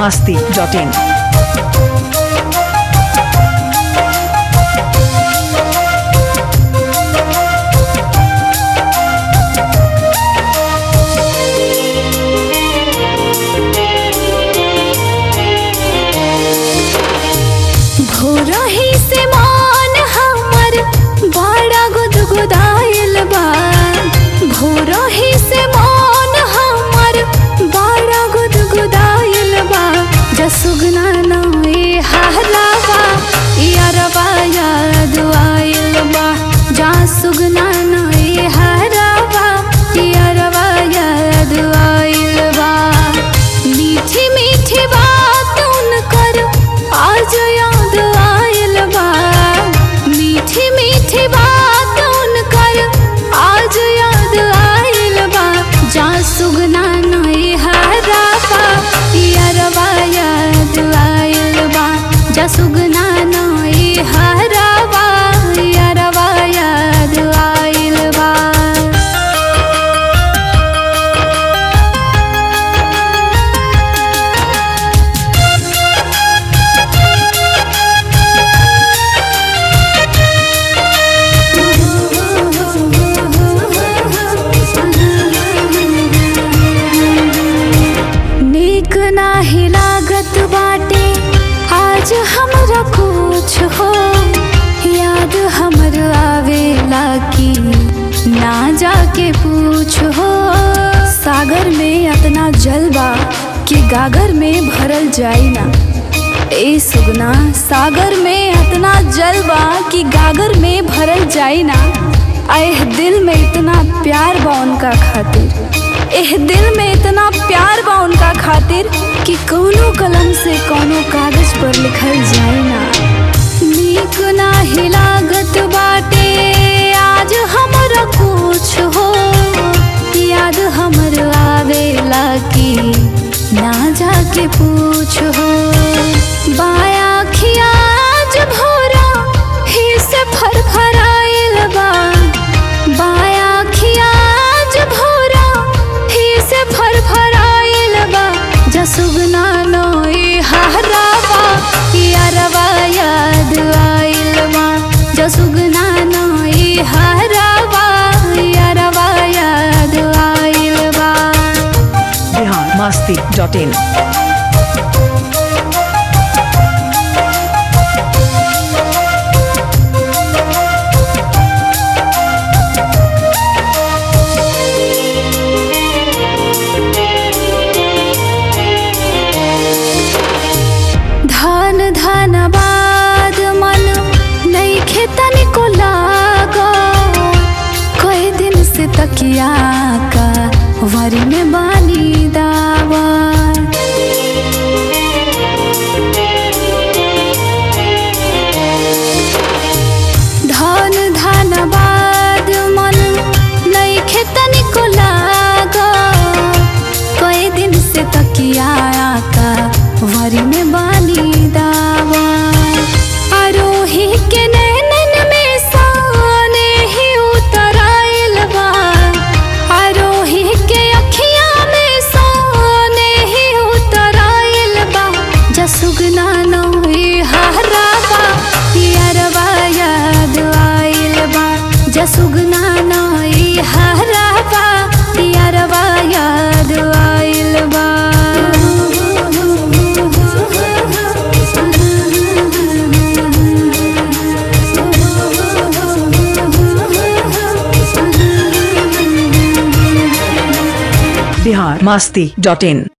masti.in. भोरही से मान हमर बड़ा गुदगुदाइल बा भोरही से मान हमर बड़ा गुदगुदाइल बा जसुगना नए हलावा यारबा याद आइल बा जा सुगना नए हरावा यारबा याद आइल बा मीठी मीठी बात उनकर आज याद आइल बा मीठी मीठी बात उनकर आज याद आइल बा जा सुगना नई हराबा यारबा याद आइल बा जा सुगना नई हराबा यारबा याद आइल बा नीक नाही लागत बाटे आज हमरा कुछ हो याद हमर आवेला की ना जाके पूछ हो सागर में अतना जल बा कि गागर में भरल जाई ना ए सुगना सागर में अतना जल बा कि गागर में भरल जाई ना एह दिल में इतना प्यार बा उनका खातिर एह दिल में इतना प्यार बा उनका खातिर कि कौनो कलम से कौनो कागज पर लिखल जाए ना नीक नाही लागत बाटे आज हमरा कुछ हो याद हमर आवेला की ना जाके पूछ हो बाया खिया आज भोरा ही से फरफराइल बा बाया खिया आज भोरा ही से फरफराइल बा जसुगना नोई हराबा यारबा याद आइल बा जसुगना नोई हराबा यारबा याद आइल बा Bihar masti.in. धान धनबाद मन नहीं खेतन को लागो कई दिन से तकिया का वरी में बानी दावा धान धनबाद मन नहीं खेतन को लागो कई दिन से तकिया का वरी में बानी दावा आरोही के नैनन में साने ही उतराइल बा आरोही के अखिया में साने ही उतराइल बा जसुगना नोई हराबा यारबा याद आइल बा जसुगना नोई हराबा यारबा याद आइल बा Bihar masti.in.